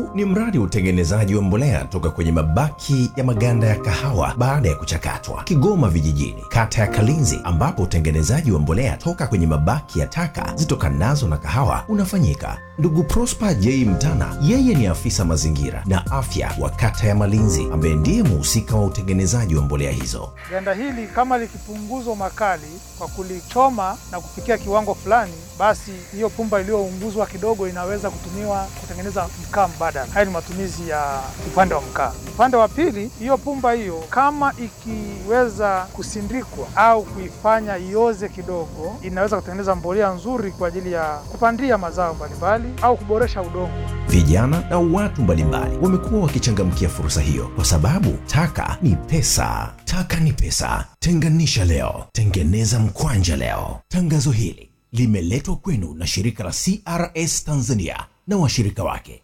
huu ni mradi wa utengenezaji wa mbolea toka kwenye mabaki ya maganda ya kahawa baada ya kuchakatwa, Kigoma Vijijini, kata ya Kalinzi, ambapo utengenezaji wa mbolea toka kwenye mabaki ya taka zitokanazo na kahawa unafanyika. Ndugu Prosper J Mtana, yeye ni afisa mazingira na afya wa kata ya Malinzi, ambaye ndiye muhusika wa utengenezaji wa mbolea hizo. Ganda hili kama likipunguzwa makali kwa kulichoma na kufikia kiwango fulani, basi hiyo pumba iliyounguzwa kidogo inaweza kutumiwa kutengeneza mkaa mbadala. Haya ni matumizi ya upande wa mkaa. Upande wa pili, hiyo pumba hiyo kama ikiweza kusindikwa au kuifanya ioze kidogo, inaweza kutengeneza mbolea nzuri kwa ajili ya kupandia mazao mbalimbali au kuboresha udongo. Vijana na watu mbalimbali wamekuwa wakichangamkia fursa hiyo kwa sababu taka ni pesa. Taka ni pesa. Tenganisha leo, tengeneza mkwanja leo. Tangazo hili limeletwa kwenu na shirika la CRS Tanzania na washirika wake.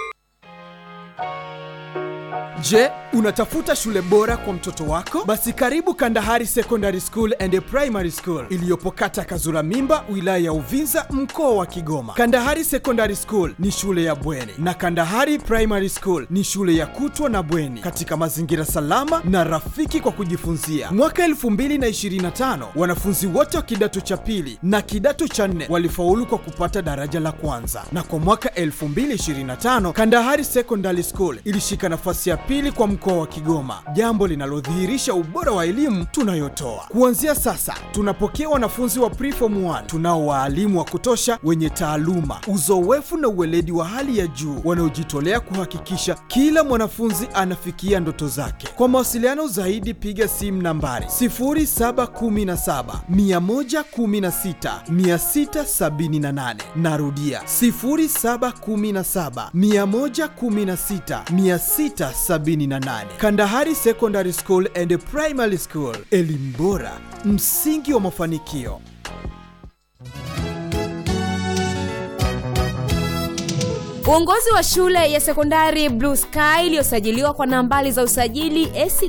Je, unatafuta shule bora kwa mtoto wako? Basi karibu Kandahari Secondary School and Primary School iliyopo kata Kazura Mimba, wilaya ya Uvinza, mkoa wa Kigoma. Kandahari Secondary School ni shule ya bweni na Kandahari Primary School ni shule ya kutwa na bweni katika mazingira salama na rafiki kwa kujifunzia. Mwaka 2025 wanafunzi wote wa kidato cha pili na kidato cha nne walifaulu kwa kupata daraja la kwanza, na kwa mwaka 2025 Kandahari Secondary School ilishika nafasi ya pili kwa mkoa wa Kigoma, jambo linalodhihirisha ubora wa elimu tunayotoa. Kuanzia sasa, tunapokea wanafunzi wa preform 1 tunao waalimu wa kutosha wenye taaluma, uzoefu na uweledi wa hali ya juu wanaojitolea kuhakikisha kila mwanafunzi anafikia ndoto zake. Kwa mawasiliano zaidi, piga simu nambari 0717 116 678. Narudia 0717 116 678. Kandahari Secondary School and Primary School, elimu bora, msingi wa mafanikio. Uongozi wa shule ya sekondari Blue Sky iliyosajiliwa kwa nambari za usajili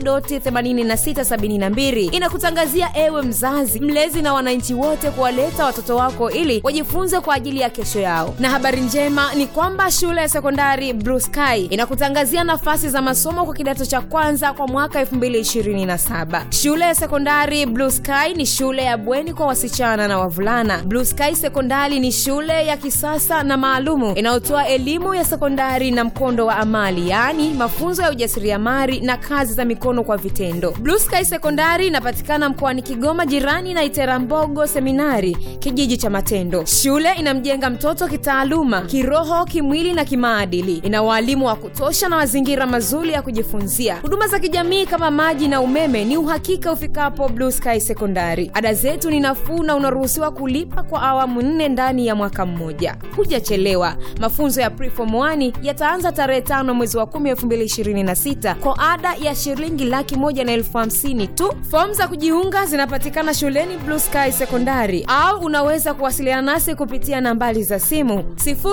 AC.8672 inakutangazia ewe mzazi, mlezi na wananchi wote kuwaleta watoto wako ili wajifunze kwa ajili ya kesho yao. Na habari njema ni kwamba shule ya sekondari Blue Sky inakutangazia nafasi za masomo kwa kidato cha kwanza kwa mwaka 2027. Shule ya sekondari Blue Sky ni shule ya bweni kwa wasichana na wavulana. Blue Sky Sekondari ni shule ya kisasa na maalumu inayotoa elimu ya sekondari na mkondo wa amali yaani mafunzo ya ujasiriamali na kazi za mikono kwa vitendo blue sky sekondari inapatikana mkoani kigoma jirani na iterambogo seminari kijiji cha matendo shule inamjenga mtoto kitaaluma kiroho kimwili na kimaadili ina waalimu wa kutosha na mazingira mazuri ya kujifunzia huduma za kijamii kama maji na umeme ni uhakika ufikapo blue sky sekondari ada zetu ni nafuu na unaruhusiwa kulipa kwa awamu nne ndani ya mwaka mmoja hujachelewa mafunzo ya preform 1 yataanza tarehe tano mwezi wa 10 2026 kwa ada ya shilingi laki moja na elfu hamsini tu fomu za kujiunga zinapatikana shuleni blue sky sekondari au unaweza kuwasiliana nasi kupitia nambari za simu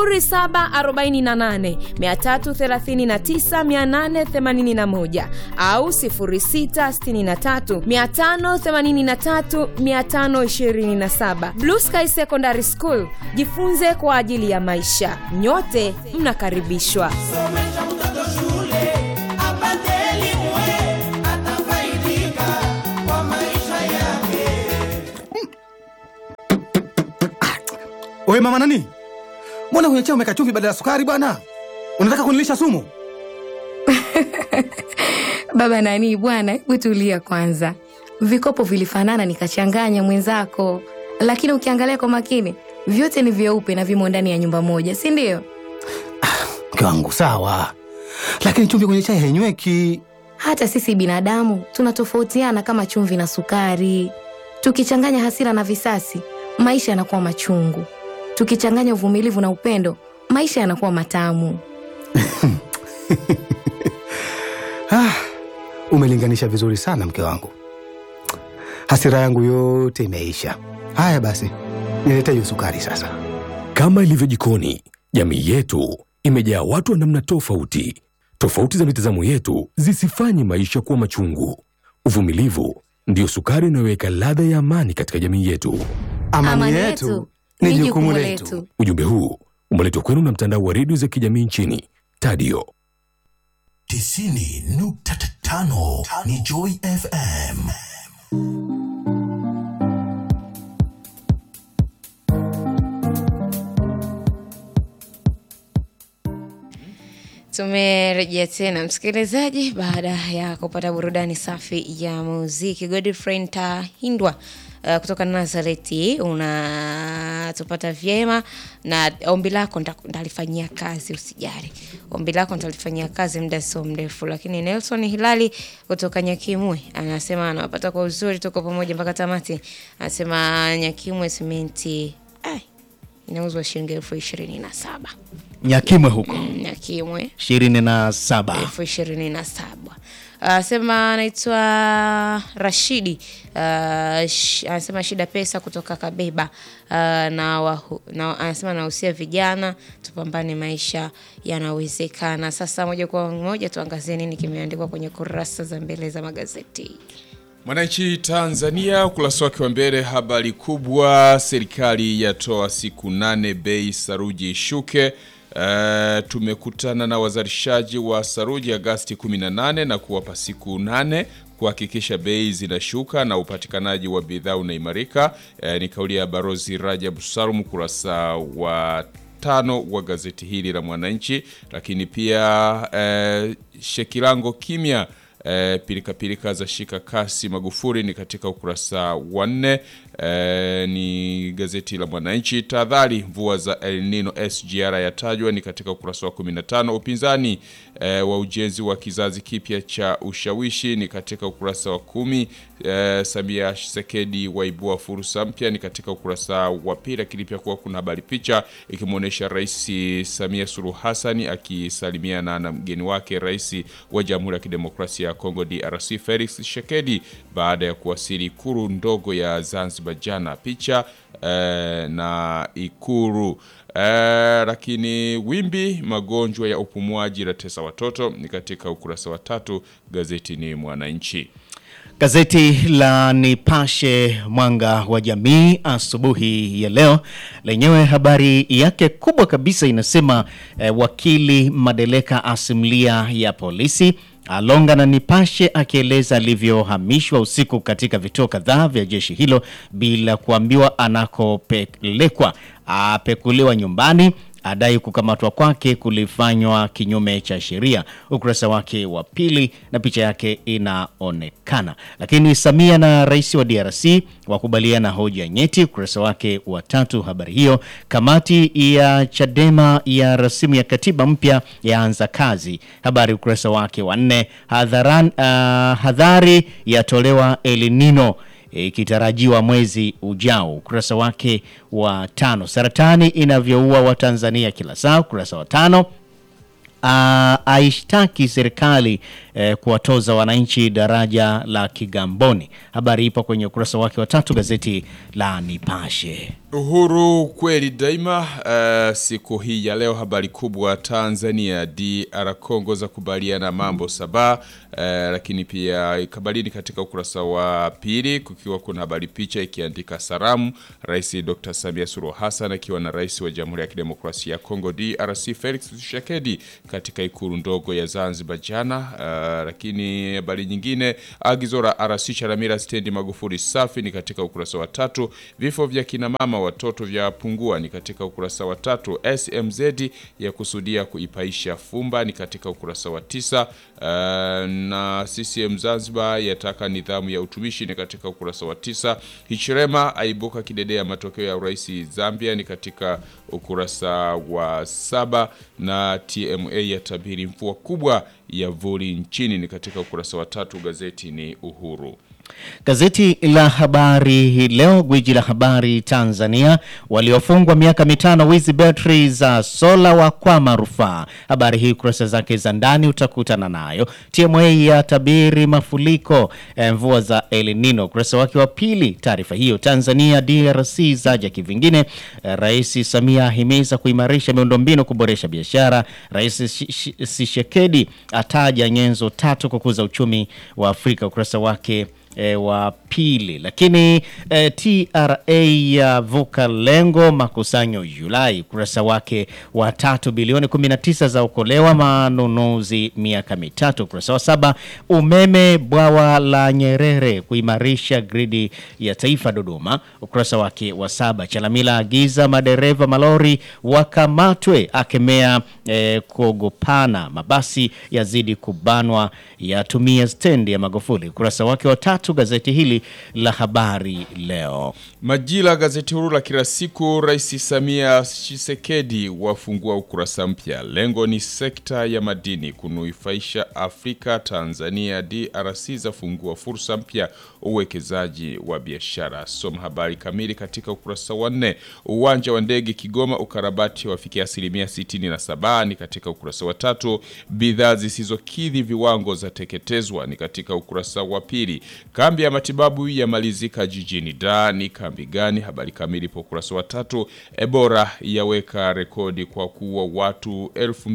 0748339881 au 0663583527 blue sky secondary school jifunze kwa ajili ya maisha nyote mnakaribishwa somesha mtoto shule apate elimu eh, atafaidika kwa maisha yake Oye mama nani, mbona kwenye chai umeweka chumvi badala ya sukari bwana? Unataka kunilisha sumu? Baba nani bwana, hebu tulia kwanza. Vikopo vilifanana nikachanganya mwenzako, lakini ukiangalia kwa makini vyote ni vyeupe na vimo ndani ya nyumba moja, si ndio? Mke wangu sawa, lakini chumvi kwenye chai hainyweki. Hata sisi binadamu tunatofautiana kama chumvi na sukari. Tukichanganya hasira na visasi, maisha yanakuwa machungu. Tukichanganya uvumilivu na upendo, maisha yanakuwa matamu. Ah, umelinganisha vizuri sana mke wangu, hasira yangu yote imeisha. Haya basi, nilete hiyo sukari sasa. Kama ilivyo jikoni, jamii yetu imejaa watu wa namna tofauti. Tofauti za mitazamo yetu zisifanye maisha kuwa machungu. Uvumilivu ndiyo sukari inayoweka ladha ya amani katika jamii yetu. Amani, yetu ni jukumu letu. Ujumbe huu umeletwa kwenu na mtandao wa redio za kijamii nchini Tadio. tisini nukta tano ni Joy FM. Tumerejea tena msikilizaji, baada ya kupata burudani safi ya muziki. Godfrey Ntahindwa uh, kutoka Nazareti unatupata vyema, na ombi lako nita- nitalifanyia kazi, usijali. Ombi lako nitalifanyia kazi muda sio mrefu. Lakini Nelson Hilali kutoka Nyakimwe anasema anawapata kwa uzuri, tuko pamoja mpaka tamati. Anasema Nyakimwe simenti ai, inauzwa shilingi elfu ishirini na saba Nyakimwe huko Nyakimwe ishirini na saba. elfu ishirini na saba anasema anaitwa Rashidi uh, sh, anasema shida pesa kutoka Kabeba uh, na, wahu, na anasema anahusia vijana tupambane, maisha yanawezekana. Sasa moja kwa moja tuangazie nini kimeandikwa kwenye kurasa za mbele za magazeti. Mwananchi Tanzania ukurasa wake wa mbele, habari kubwa, serikali yatoa siku nane bei saruji ishuke. Uh, tumekutana na wazalishaji wa saruji Agasti 18 na kuwapa siku nane kuhakikisha bei zinashuka na upatikanaji wa bidhaa unaimarika. Uh, ni kauli ya Barozi Rajab Salum kurasa wa tano wa gazeti hili la Mwananchi. Lakini pia uh, Shekilango kimya E, pilika pilika za shika kasi Magufuli ni katika ukurasa wa nne. E, ni gazeti la Mwananchi. Tahadhari mvua za El Nino SGR yatajwa ni katika ukurasa wa 15. Upinzani e, wa ujenzi wa kizazi kipya cha ushawishi ni katika ukurasa wa kumi. E, Samia Sekedi waibua fursa mpya ni katika ukurasa wa pili, lakini pia kuwa kuna habari picha ikimwonyesha Rais Samia Suluhu Hassan akisalimiana na mgeni wake Rais wa Jamhuri ya Kidemokrasia ya Kongo DRC Felix Tshisekedi baada ya kuwasili Ikulu ndogo ya Zanzibar jana. Picha eh, na Ikulu eh, lakini wimbi magonjwa ya upumuaji la tesa watoto ni katika ukurasa wa tatu. Gazeti ni Mwananchi. Gazeti la Nipashe Mwanga wa Jamii asubuhi ya leo lenyewe habari yake kubwa kabisa inasema eh, wakili Madeleka asimulia ya polisi alonga na Nipashe akieleza alivyohamishwa usiku katika vituo kadhaa vya jeshi hilo bila kuambiwa anakopelekwa, apekuliwa nyumbani adai kukamatwa kwake kulifanywa kinyume cha sheria. Ukurasa wake wa pili na picha yake inaonekana. Lakini Samia na rais wa DRC wakubaliana hoja nyeti. Ukurasa wake wa tatu habari hiyo. Kamati ya Chadema ya rasimu ya katiba mpya yaanza kazi, habari ukurasa wake wa nne. Hadharan, uh, hadhari yatolewa El Nino ikitarajiwa mwezi ujao. Ukurasa wake wa tano. Saratani inavyoua Watanzania kila saa. Ukurasa wa tano. Uh, aishtaki serikali eh, kuwatoza wananchi daraja la Kigamboni. Habari ipo kwenye ukurasa wake wa tatu gazeti la Nipashe. Uhuru kweli daima. Uh, siku hii ya leo habari kubwa Tanzania DR Congo za kubaliana mambo saba. Uh, lakini pia kabalini katika ukurasa wa pili kukiwa kuna habari picha ikiandika salamu Rais Dr. Samia Suluhu Hassan akiwa na Rais wa Jamhuri ya Kidemokrasia ya Kongo DRC Felix Tshisekedi katika ikulu ndogo ya Zanzibar jana. Uh, lakini habari nyingine agizo la RC Chalamila stendi Magufuli safi ni katika ukurasa wa tatu. Vifo vya kina mama watoto vya pungua ni katika ukurasa wa tatu. SMZ ya kusudia kuipaisha fumba ni katika ukurasa wa tisa. Uh, na CCM Zanzibar yataka nidhamu ya utumishi ni katika ukurasa wa tisa. Hichilema aibuka kidedea matokeo ya urais Zambia ni katika ukurasa wa saba, na TMA yatabiri mvua kubwa ya vuli nchini ni katika ukurasa wa tatu. Gazeti ni Uhuru. Gazeti la Habari hii leo, gwiji la habari Tanzania, waliofungwa miaka mitano wizi betri za sola wa kwama rufaa. Habari hii kurasa zake za ndani utakutana nayo. TMA ya tabiri mafuriko eh, mvua za El Nino, ukurasa wake wa pili. Taarifa hiyo. Tanzania DRC zaja kivingine. Eh, Rais Samia ahimiza kuimarisha miundombinu kuboresha biashara. Rais Tshisekedi ataja nyenzo tatu kukuza uchumi wa Afrika, ukurasa wake e, wa pili. Lakini e, TRA yavuka lengo makusanyo Julai, ukurasa wake wa tatu. Bilioni 19 za okolewa manunuzi miaka mitatu, ukurasa wa saba. Umeme bwawa la Nyerere kuimarisha gridi ya taifa Dodoma, ukurasa wake wa saba. Chalamila agiza madereva malori wakamatwe, akemea eh, kuogopana, mabasi yazidi kubanwa, yatumia stendi ya Magufuli, ukurasa wake wa tatu. Gazeti hili la Habari Leo. Majira, gazeti huru la kila siku. Rais Samia Tshisekedi wafungua ukurasa mpya. Lengo ni sekta ya madini kunufaisha Afrika. Tanzania DRC zafungua fursa mpya uwekezaji wa biashara. Soma habari kamili katika ukurasa wa nne. Uwanja wa ndege Kigoma ukarabati wafikia asilimia 67 ni katika ukurasa wa tatu. Bidhaa zisizokidhi viwango zateketezwa ni katika ukurasa wa pili. Kambi ya matibabu yamalizika jijini Dar ni kambi gani? Habari kamili po ukurasa wa tatu. Ebola yaweka rekodi kwa kuwa watu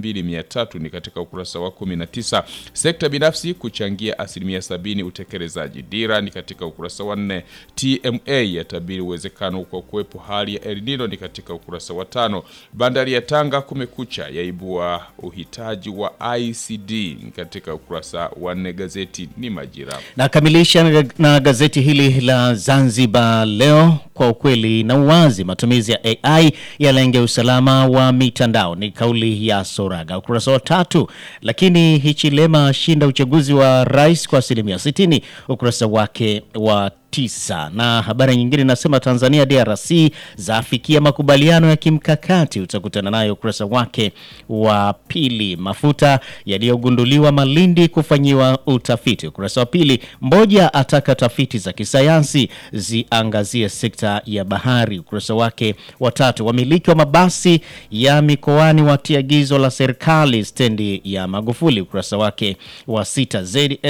2300 ni katika ukurasa wa 19. Sekta binafsi kuchangia asilimia sabini utekelezaji dira ni katika ukurasa wa nne. TMA yatabiri uwezekano kwa kuwepo hali ya El Nino ni katika ukurasa wa tano. Bandari ya Tanga kumekucha yaibua uhitaji wa ICD ni katika ukurasa wa nne. Gazeti ni Majira. Nakamilisha na- na gazeti hili la Zanzibar Leo, kwa ukweli na uwazi, matumizi ya AI yalenge usalama wa mitandao, ni kauli ya Soraga, ukurasa wa tatu. Lakini Hichilema ashinda uchaguzi wa rais kwa asilimia 60, ukurasa wake wa tisa. Na habari nyingine inasema Tanzania DRC zafikia makubaliano ya kimkakati, utakutana nayo ukurasa wake wa pili. Mafuta yaliyogunduliwa Malindi kufanyiwa utafiti, ukurasa wa pili. Mmoja ataka tafiti za kisayansi ziangazie sekta ya bahari, ukurasa wake wa tatu. Wamiliki wa mabasi ya mikoani watia agizo la serikali stendi ya Magufuli, ukurasa wake wa sita.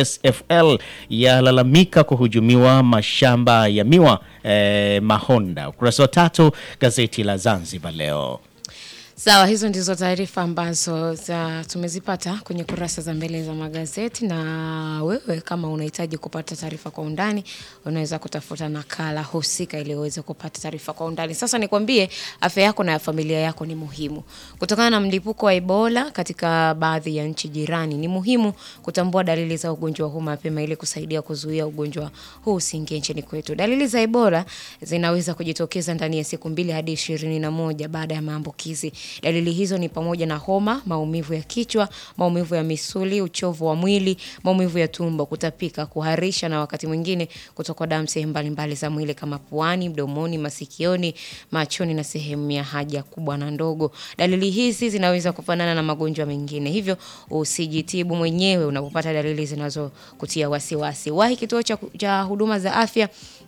ZSFL yalalamika kuhujumiwa mashamba ya miwa eh, Mahonda, ukurasa wa tatu. Gazeti la Zanzibar Leo. Sawa, hizo ndizo taarifa ambazo za tumezipata kwenye kurasa za mbele za magazeti, na wewe kama unahitaji kupata taarifa kwa undani, unaweza kutafuta nakala husika ili uweze kupata taarifa kwa undani. Sasa nikwambie, afya yako na ya familia yako ni muhimu. Kutokana na mlipuko wa Ebola katika baadhi ya nchi jirani, ni muhimu kutambua dalili za ugonjwa huu mapema ili kusaidia kuzuia ugonjwa huu usiingie nchini kwetu. Dalili za Ebola zinaweza kujitokeza ndani ya siku mbili hadi ishirini na moja baada ya maambukizi. Dalili hizo ni pamoja na homa, maumivu ya kichwa, maumivu ya misuli, uchovu wa mwili, maumivu ya tumbo, kutapika, kuharisha na wakati mwingine kutokwa damu sehemu mbalimbali za mwili kama puani, mdomoni, masikioni, machoni na sehemu ya haja kubwa na ndogo. Dalili hizi zinaweza kufanana na magonjwa mengine, hivyo usijitibu mwenyewe unapopata dalili zinazokutia wasiwasi. Wahi kituo cha, cha huduma za afya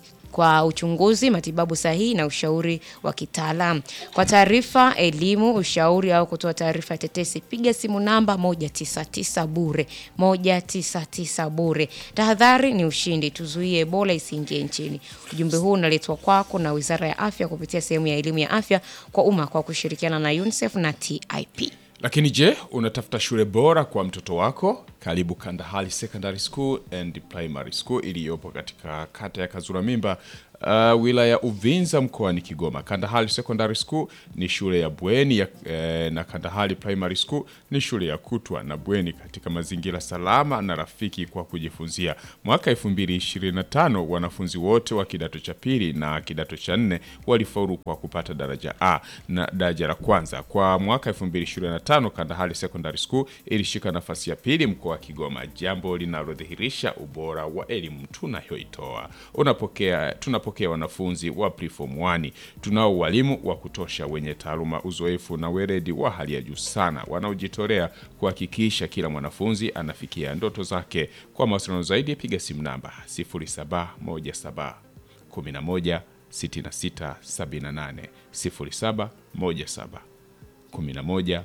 kwa uchunguzi, matibabu sahihi na ushauri wa kitaalamu. Kwa taarifa, elimu, ushauri au kutoa taarifa ya tetesi, piga simu namba 199 bure, 199 bure. Tahadhari ni ushindi, tuzuie Ebola isiingie nchini. Ujumbe huu unaletwa kwako na Wizara ya Afya kupitia sehemu ya elimu ya afya kwa umma kwa kushirikiana na UNICEF na TIP. Lakini je, unatafuta shule bora kwa mtoto wako? Karibu Kandahari Secondary School and Primary School iliyopo katika kata ya Kazura Mimba, uh, wilaya ya Uvinza mkoani Kigoma. Kandahari Secondary School ni shule ya bweni ya, eh, na Kandahari Primary School ni shule ya kutwa na bweni katika mazingira salama na rafiki kwa kujifunzia. Mwaka 2025 wanafunzi wote wa kidato cha pili na kidato cha nne walifaulu kwa kupata daraja A na daraja la kwanza. Kwa mwaka 2025 Kandahari Secondary School ilishika nafasi ya pili mkoa wa Kigoma, jambo linalodhihirisha ubora wa elimu tunayoitoa. Unapokea tunapokea wanafunzi wa preform 1. Tunao walimu wa kutosha wenye taaluma, uzoefu na weledi wa hali ya juu sana wanaojitolea kuhakikisha kila mwanafunzi anafikia ndoto zake. Kwa mawasiliano zaidi piga simu namba 0717 11 66 78 0717 11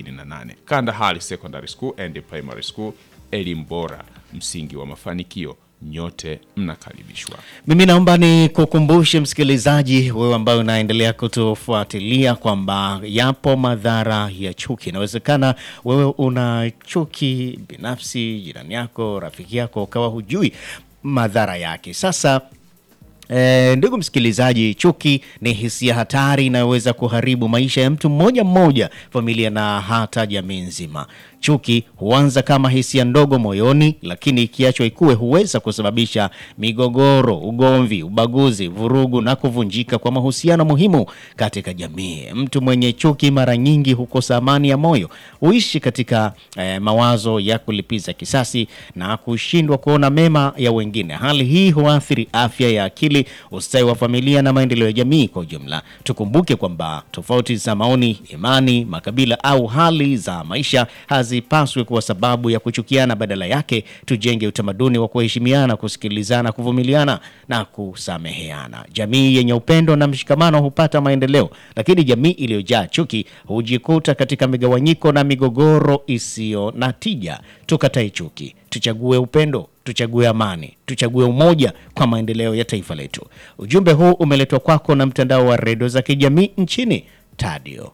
6678. Kandahari Secondary School and Primary School, elimu bora, msingi wa mafanikio. nyote mnakaribishwa. Mimi naomba ni kukumbushe msikilizaji, wewe ambaye unaendelea kutufuatilia kwamba yapo madhara ya chuki. Inawezekana wewe una chuki binafsi, jirani yako, rafiki yako, ukawa hujui madhara yake. Sasa E, ndugu msikilizaji, chuki ni hisia hatari inayoweza kuharibu maisha ya mtu mmoja mmoja, familia na hata jamii nzima. Chuki huanza kama hisia ndogo moyoni, lakini ikiachwa ikue huweza kusababisha migogoro, ugomvi, ubaguzi, vurugu na kuvunjika kwa mahusiano muhimu katika jamii. Mtu mwenye chuki mara nyingi hukosa amani ya moyo, huishi katika eh, mawazo ya kulipiza kisasi na kushindwa kuona mema ya wengine. Hali hii huathiri afya ya akili, ustawi wa familia na maendeleo ya jamii kwa ujumla. Tukumbuke kwamba tofauti za maoni, imani, makabila au hali za maisha hazipaswi kuwa sababu ya kuchukiana. Badala yake, tujenge utamaduni wa kuheshimiana, kusikilizana, kuvumiliana na kusameheana. Jamii yenye upendo na mshikamano hupata maendeleo, lakini jamii iliyojaa chuki hujikuta katika migawanyiko na migogoro isiyo na tija. Tukatae chuki, tuchague upendo, tuchague amani, tuchague umoja kwa maendeleo ya taifa letu. Ujumbe huu umeletwa kwako na mtandao wa redio za kijamii nchini Tadio.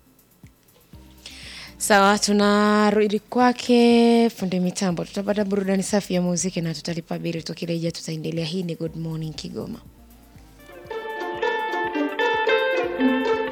Sawa, tunarudi kwake fundi mitambo. Tutapata burudani safi ya muziki na tutalipa bili. Tukirejea tutaendelea. Hii ni Good Morning Kigoma.